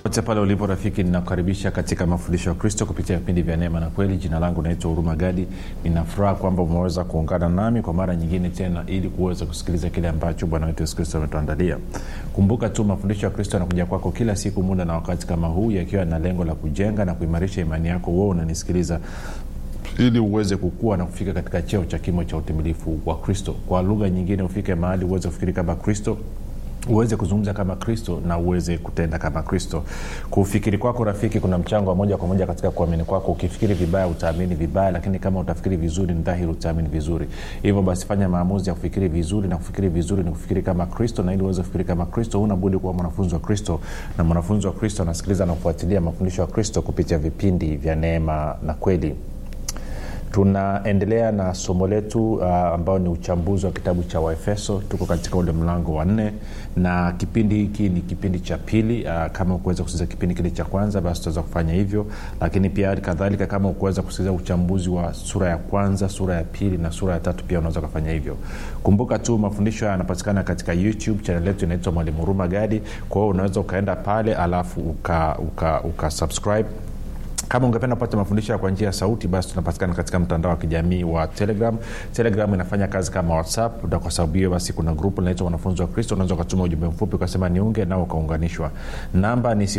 pote pale ulipo rafiki ninakukaribisha katika mafundisho ya kristo kupitia vipindi vya neema na kweli jina langu naitwa huruma gadi ninafuraha kwamba umeweza kuungana nami kwa mara nyingine tena ili kuweza kusikiliza kile ambacho bwana wetu yesu kristo ametuandalia kumbuka tu mafundisho ya kristo yanakuja kwako kila siku muda na wakati kama huu yakiwa na lengo la kujenga na kuimarisha imani yako wewe unanisikiliza ili uweze kukua na kufika katika cheo cha kimo cha utimilifu wa kristo kwa lugha nyingine ufike mahali uweze kufikiri kama kristo uweze kuzungumza kama kristo na uweze kutenda kama kristo kufikiri kwako rafiki kuna mchango wa moja kwa moja katika kuamini kwako ukifikiri vibaya utaamini vibaya lakini kama utafikiri vizuri ni dhahiri utaamini vizuri hivyo basi fanya maamuzi ya kufikiri vizuri na kufikiri vizuri ni kufikiri kama kristo na ili uweze kufikiri kama kristo huna budi kuwa mwanafunzi wa kristo na mwanafunzi wa kristo anasikiliza na kufuatilia mafundisho ya kristo kupitia vipindi vya neema na kweli tunaendelea na somo letu uh, ambao ni uchambuzi wa kitabu cha waefeso tuko katika ule mlango wa nne na kipindi hiki ni kipindi cha pili uh, kama ukuweza kusikiliza kipindi kile cha kwanza basi tutaweza kufanya hivyo lakini pia kadhalika kama ukuweza kusikiliza uchambuzi wa sura ya kwanza sura ya pili na sura ya tatu pia unaweza ukafanya hivyo kumbuka tu mafundisho haya yanapatikana katika youtube chanel yetu inaitwa mwalimu huruma gadi kwa hiyo unaweza ukaenda pale alafu uka, uka, uka subscribe kama ungependa kupata mafundisho kwa njia ya sauti basi tunapatikana katika mtandao wa kijamii wa telegram telegram inafanya kazi kama whatsapp na kwa sababu hiyo basi kuna grupu linaitwa wanafunzi wa kristo unaweza ukatuma ujumbe mfupi ukasema niunge nao ukaunganishwa namba ni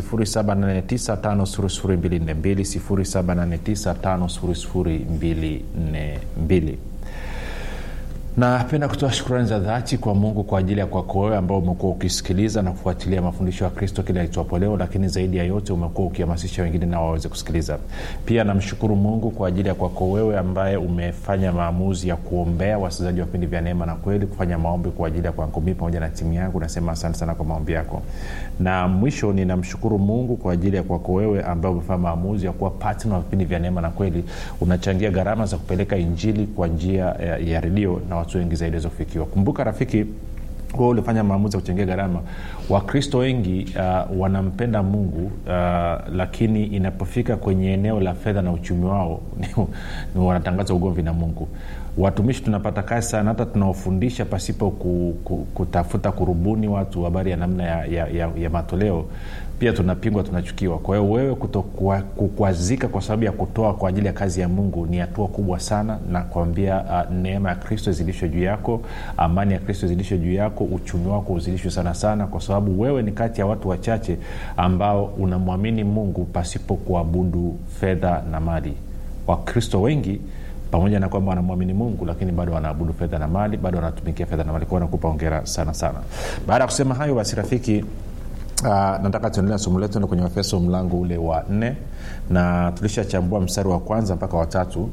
7895242 napenda kutoa shukrani za dhati kwa mungu kwa ajili ya kwako wewe ambao umekuwa ukisikiliza na kufuatilia mafundisho ya kristo kila itwapo leo lakini zaidi ya yote umekuwa ukihamasisha wengine na waweze kusikiliza pia namshukuru mungu kwa ajili ya kwako wewe ambaye umefanya maamuzi ya kuombea wasikilizaji wa vipindi vya neema na kweli kufanya maombi kwa ajili ya kwangu mii pamoja na timu yangu nasema asante sana kwa maombi yako na mwisho ninamshukuru mungu kwa ajili ya kwako wewe ambaye umefanya maamuzi ya kuwa patna wa vipindi vya neema na kweli unachangia gharama za kupeleka injili kwa njia ya, ya redio na watu wengi zaidi waweze kufikiwa kumbuka rafiki huo ulifanya maamuzi ya kuchangia gharama wakristo wengi uh, wanampenda mungu uh, lakini inapofika kwenye eneo la fedha na uchumi wao ni wanatangaza ugomvi na mungu watumishi tunapata kazi sana hata tunaofundisha pasipo ku, ku, kutafuta kurubuni watu habari ya namna ya, ya, ya, ya matoleo pia tunapingwa tunachukiwa kwa hiyo wewe kukwazika kwa sababu ya kutoa kwa ajili ya kazi ya mungu ni hatua kubwa sana na kuambia uh, neema ya kristo izidishwe juu yako amani ya kristo izidishwe juu yako uchumi wako uzidishwe sana sana kwa sababu wewe ni kati ya watu wachache ambao unamwamini mungu pasipo kuabudu fedha na mali wakristo wengi pamoja na kwamba wanamwamini mungu lakini bado wanaabudu fedha na mali bado wanatumikia fedha na mali kwao nakupa ongera sana sana baada ya kusema hayo basi rafiki Uh, nataka tuendelea somo letu kwenye efeso mlango ule wa nne na tulishachambua mstari wa kwanza mpaka watatu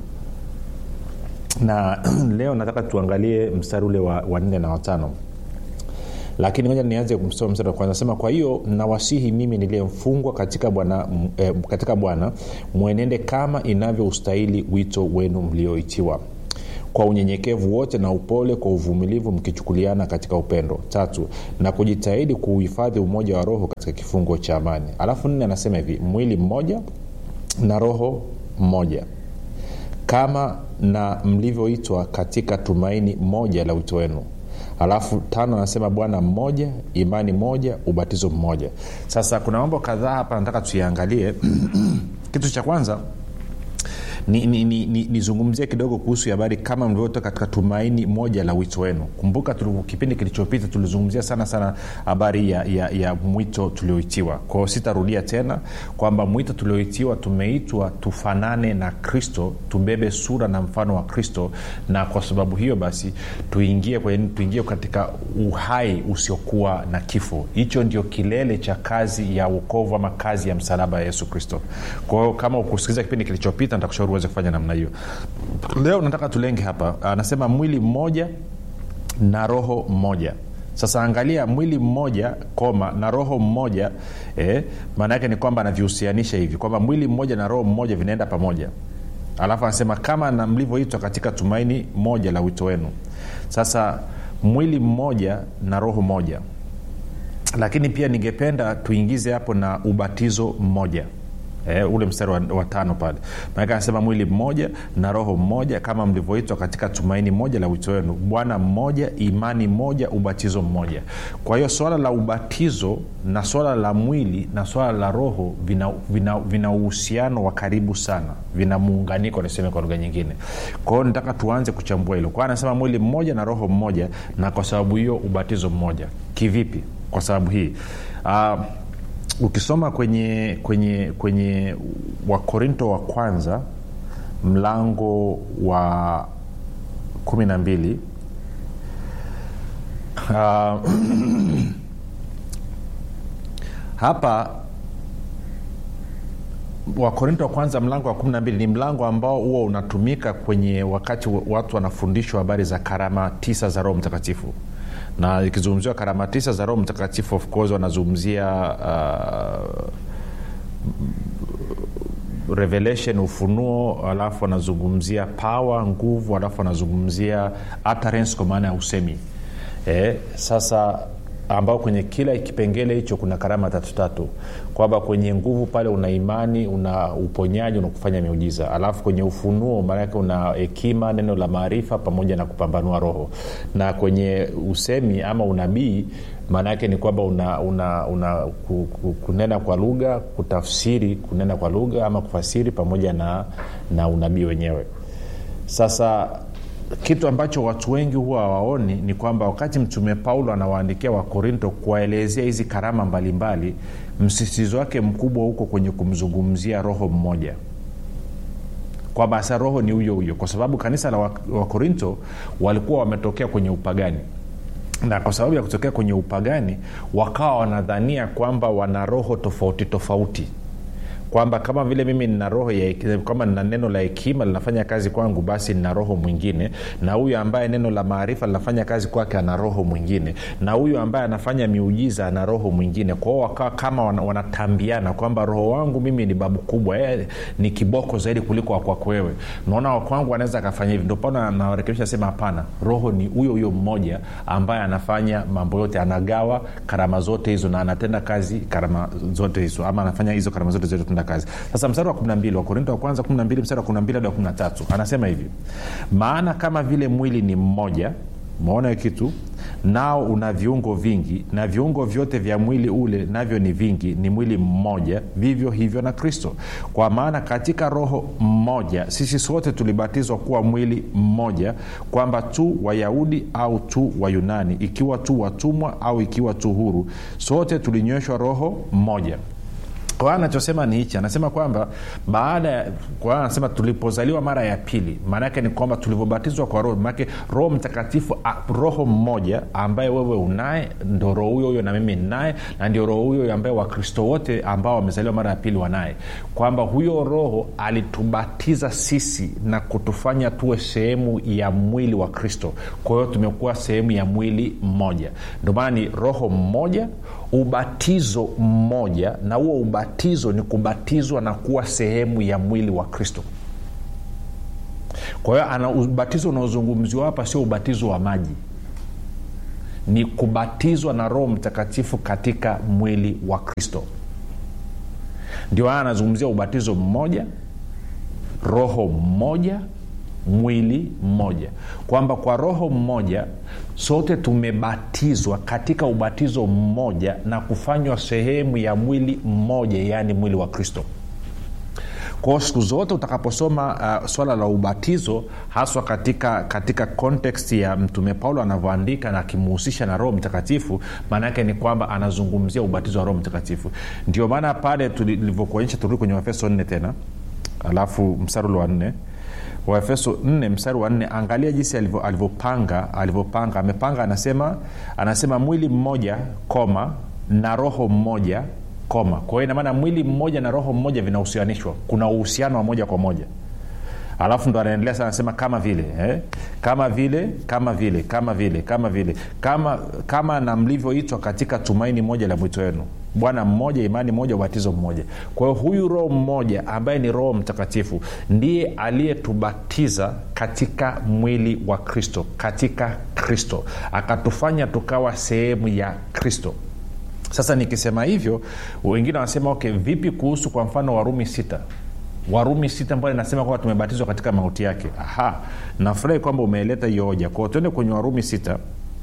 na leo nataka tuangalie mstari ule wa, wa nne na watano lakini moja nianze kumsoma mstari wa kwanza nasema kwa hiyo nawasihi mimi niliyemfungwa katika bwana eh, katika bwana mwenende kama inavyoustahili wito wenu mlioitiwa kwa unyenyekevu wote na upole kwa uvumilivu mkichukuliana katika upendo tatu na kujitahidi kuuhifadhi umoja wa roho katika kifungo cha amani alafu nne anasema hivi mwili mmoja na roho mmoja kama na mlivyoitwa katika tumaini moja la wito wenu alafu tano anasema bwana mmoja imani moja ubatizo mmoja sasa kuna mambo kadhaa hapa nataka tuiangalie kitu cha kwanza nizungumzie ni, ni, ni, ni kidogo kuhusu habari kama mlivyotoka katika tumaini moja la wito wenu kumbuka tulu, kipindi kilichopita tulizungumzia sana sana habari ya, ya, ya mwito tulioitiwa kwao sitarudia tena kwamba mwito tulioitiwa tumeitwa tufanane na kristo tubebe sura na mfano wa kristo na kwa sababu hiyo basi tuingie kwenye tuingie katika uhai usiokuwa na kifo hicho ndio kilele cha kazi ya ukovu ama kazi ya msalaba ya yesu kristo kwa hiyo kama ukusikiliza kipindi kilichopita nitakushauri uweze kufanya namna hiyo leo nataka tulenge hapa anasema mwili mmoja na roho mmoja sasa angalia mwili mmoja koma na roho mmoja eh, maana yake ni kwamba anavihusianisha hivi kwamba mwili mmoja na roho mmoja vinaenda pamoja alafu anasema kama na mlivyoitwa katika tumaini moja la wito wenu sasa mwili mmoja na roho moja lakini pia ningependa tuingize hapo na ubatizo mmoja eh, ule mstari wa, wa tano pale maanake anasema mwili mmoja na roho mmoja kama mlivyoitwa katika tumaini moja la wito wenu bwana mmoja imani moja ubatizo mmoja kwa hiyo swala la ubatizo na swala la mwili na swala la roho vina, vina, vina uhusiano wa karibu sana vina muunganiko niseme kwa lugha nyingine kwa hiyo nataka tuanze kuchambua hilo kwa hiyo anasema mwili mmoja na roho mmoja na kwa sababu hiyo ubatizo mmoja kivipi kwa sababu hii uh, ukisoma kwenye kwenye kwenye wakorinto wa kwanza mlango wa kumi na mbili uh, hapa wakorinto wa kwanza mlango wa 12 ni mlango ambao huwa unatumika kwenye wakati watu wanafundishwa habari za karama tisa za roho mtakatifu na ikizungumziwa karama tisa za roho mtakatifu of course wanazungumzia uh, revelation ufunuo alafu wanazungumzia power nguvu alafu wanazungumzia utterance kwa maana ya usemi e, sasa ambao kwenye kila kipengele hicho kuna karama tatu tatu kwamba kwenye nguvu pale una imani una uponyaji una kufanya miujiza alafu kwenye ufunuo maanake una hekima neno la maarifa pamoja na kupambanua roho na kwenye usemi ama unabii maana yake ni kwamba una, una, una ku, ku, kunena kwa lugha kutafsiri kunena kwa lugha ama kufasiri pamoja na, na unabii wenyewe sasa kitu ambacho watu wengi huwa hawaoni ni kwamba wakati mtume paulo anawaandikia wakorinto kuwaelezea hizi karama mbalimbali msisitizo wake mkubwa huko kwenye kumzungumzia roho mmoja kwamba sa roho ni huyo huyo kwa sababu kanisa la wakorinto walikuwa wametokea kwenye upagani na kwa sababu ya kutokea kwenye upagani wakawa wanadhania kwamba wana roho tofauti tofauti kwamba kama vile mimi nina roho ya kama nina neno la hekima linafanya kazi kwangu basi nina roho mwingine na huyu ambaye neno la maarifa linafanya kazi kwake ana roho mwingine na huyu ambaye anafanya miujiza ana roho mwingine kwao wakawa kama wanatambiana kwamba roho wangu mimi ni babu kubwa e, ni kiboko zaidi kuliko wakwako wewe naona wakwangu anaweza akafanya hivi ndio pana nawarekebisha sema hapana roho ni huyo huyo mmoja ambaye anafanya mambo yote anagawa karama zote hizo na anatenda kazi karama zote hizo ama anafanya hizo karama zote zote kutenda kazi sasa mstari wa 12 wakorinto wa kwanza 12 mstari wa 12 hadi wa 13 anasema hivi maana kama vile mwili ni mmoja maona kitu nao una viungo vingi na viungo vyote vya mwili ule navyo ni vingi ni mwili mmoja vivyo hivyo na kristo kwa maana katika roho mmoja sisi sote tulibatizwa kuwa mwili mmoja kwamba tu wayahudi au tu wayunani ikiwa tu watumwa au ikiwa tu huru sote tulinyweshwa roho mmoja kwa anachosema ni hichi anasema kwamba baada ya kwa anasema tulipozaliwa mara ya pili maanaake ni kwamba tulivyobatizwa kwa roho maanake roho mtakatifu a, roho mmoja ambaye wewe unaye ndo roho huyo huyo na mimi ninaye na ndio roho huyo ambaye wakristo wote ambao wamezaliwa mara ya pili wanaye kwamba huyo roho alitubatiza sisi na kutufanya tuwe sehemu ya mwili wa kristo kwa hiyo tumekuwa sehemu ya mwili mmoja ndio maana ni roho mmoja ubatizo mmoja na huo ubatizo ni kubatizwa na kuwa sehemu ya mwili wa kristo kwa hiyo ana ubatizo unaozungumziwa hapa sio ubatizo wa maji ni kubatizwa na roho mtakatifu katika mwili wa kristo ndio haya anazungumzia ubatizo mmoja roho mmoja mwili mmoja kwamba kwa roho mmoja sote tumebatizwa katika ubatizo mmoja na kufanywa sehemu ya mwili mmoja yaani mwili wa kristo kwao siku zote utakaposoma uh, swala la ubatizo haswa katika katika kontekst ya mtume paulo anavyoandika na akimuhusisha na roho mtakatifu maana yake ni kwamba anazungumzia ubatizo wa roho mtakatifu ndio maana pale tulivyokuonyesha turudi kwenye waefeso nne tena alafu mstari ule wa nne waefeso 4 mstari wa 4 angalia jinsi alivyopanga alivyopanga amepanga anasema anasema mwili mmoja koma na roho mmoja koma kwa hiyo inamaana mwili mmoja na roho mmoja vinahusianishwa kuna uhusiano wa moja kwa moja alafu ndo anaendelea sana anasema kama vile eh? kama vile kama vile kama vile kama vile kama kama na mlivyoitwa katika tumaini moja la mwito wenu bwana mmoja imani moja ubatizo mmoja kwa hiyo huyu roho mmoja ambaye ni roho mtakatifu ndiye aliyetubatiza katika mwili wa kristo katika kristo akatufanya tukawa sehemu ya kristo sasa nikisema hivyo wengine wanasema okay vipi kuhusu kwa mfano warumi sita warumi sita ambayo inasema kwamba tumebatizwa katika mauti yake aha nafurahi kwamba umeeleta hiyo hoja kwao tuende kwenye warumi sita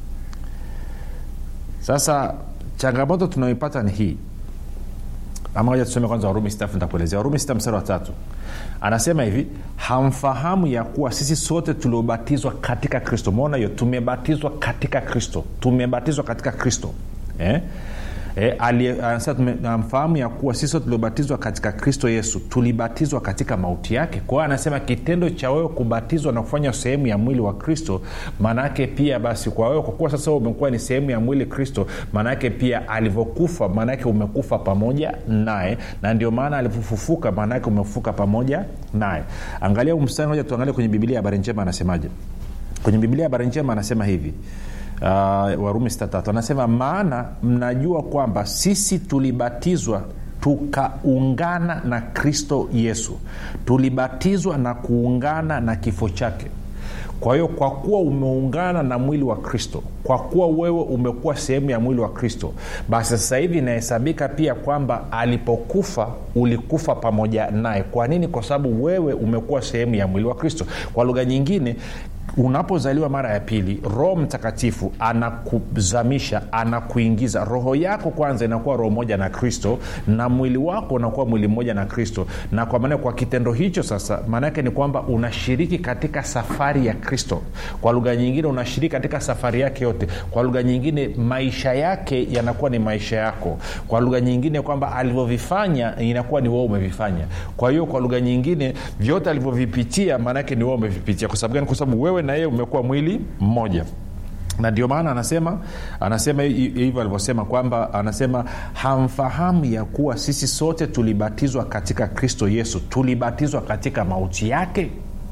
sasa changamoto tunaoipata ni hii ama moja tusome kwanza warumi sita nitakuelezea warumi sita mstari wa tatu anasema hivi hamfahamu ya kuwa sisi sote tuliobatizwa katika kristo maona hiyo tumebatizwa katika kristo tumebatizwa katika kristo eh? E, amfahamu ya kuwa sisi tuliobatizwa katika kristo yesu tulibatizwa katika mauti yake kwa hiyo anasema kitendo cha wewe kubatizwa na kufanya sehemu ya mwili wa kristo maanaake pia basi kwa wewe kwa kuwa sasa umekuwa ni sehemu ya mwili kristo maanaake pia alivyokufa maanaake umekufa pamoja naye na ndio maana alivyofufuka maanaake umefufuka pamoja naye angalia mstari moja tuangalie kwenye bibilia ya habari njema anasemaje kwenye bibilia ya habari njema anasema hivi uh, warumi sitatatu anasema maana mnajua kwamba sisi tulibatizwa tukaungana na kristo yesu tulibatizwa na kuungana na kifo chake kwa hiyo kwa kuwa umeungana na mwili wa kristo kwa kuwa wewe umekuwa sehemu ya mwili wa kristo basi sasa hivi inahesabika pia kwamba alipokufa ulikufa pamoja naye kwa nini kwa sababu wewe umekuwa sehemu ya mwili wa kristo kwa lugha nyingine unapozaliwa mara ya pili roho mtakatifu anakuzamisha anakuingiza roho yako kwanza inakuwa roho moja na kristo na mwili wako unakuwa mwili mmoja na kristo na kwa maana kwa kitendo hicho sasa maanaake ni kwamba unashiriki katika safari ya kristo kwa lugha nyingine unashiriki katika safari yake yote kwa lugha nyingine maisha yake yanakuwa ni maisha yako kwa lugha nyingine kwamba alivyovifanya inakuwa ni wewe umevifanya kwa hiyo kwa lugha nyingine vyote alivyovipitia maanaake ni wewe umevipitia kwa sababu gani kwa sababu wewe na yeye umekuwa mwili mmoja na ndio maana anasema anasema hivyo alivyosema kwamba anasema hamfahamu ya kuwa sisi sote tulibatizwa katika kristo yesu tulibatizwa katika mauti yake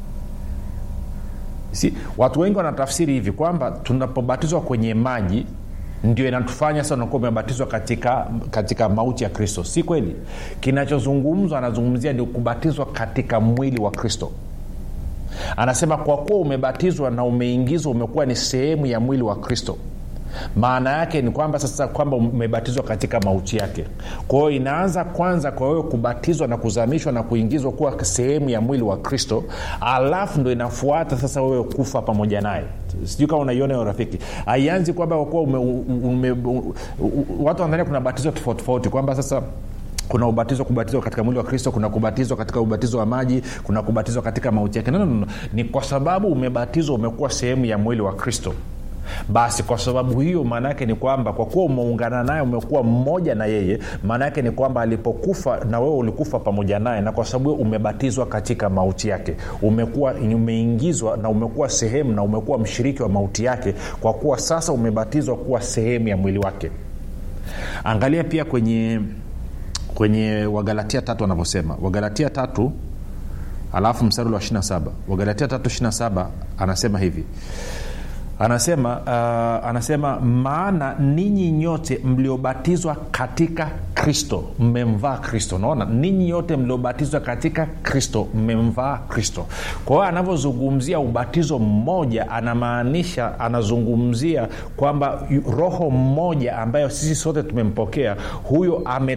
si watu wengi wanatafsiri hivi kwamba tunapobatizwa kwenye maji ndio inatufanya sasa unakuwa umebatizwa katika, katika mauti ya kristo si kweli kinachozungumzwa anazungumzia ni kubatizwa katika mwili wa kristo anasema kwa kuwa umebatizwa na umeingizwa umekuwa ni sehemu ya mwili wa kristo maana yake ni kwamba sasa kwamba umebatizwa katika mauti yake kwa hiyo inaanza kwanza kwa wewe kubatizwa na kuzamishwa na kuingizwa kuwa sehemu ya mwili wa kristo alafu ndo inafuata sasa wewe kufa pamoja naye sijui kama unaiona hiyo rafiki haianzi kwamba kuwa ume, ume, ume, watu wanadhania kuna batizo tofauti tofauti kwamba sasa kuna ubatizo kubatizwa katika mwili wa kristo kuna kubatizwa katika ubatizo wa maji kuna kubatizwa katika mauti yake no, no, no. ni kwa sababu umebatizwa umekuwa sehemu ya mwili wa kristo basi kwa sababu hiyo maana yake ni kwamba kwa kuwa umeungana naye umekuwa mmoja na yeye maana yake ni kwamba alipokufa na wewe ulikufa pamoja naye na kwa sababu umebatizwa katika mauti yake umekuwa umeingizwa na umekuwa sehemu na umekuwa mshiriki wa mauti yake kwa kuwa sasa umebatizwa kuwa sehemu ya mwili wake angalia pia kwenye kwenye wagalatia tatu wanavyosema wagalatia tatu alafu mstari wa 27 wagalatia tatu 27 anasema hivi anasema uh, anasema maana ninyi nyote mliobatizwa katika kristo mmemvaa kristo naona ninyi nyote mliobatizwa katika kristo mmemvaa kristo kwa hiyo anavyozungumzia ubatizo mmoja anamaanisha anazungumzia kwamba roho mmoja ambayo sisi sote tumempokea huyo ame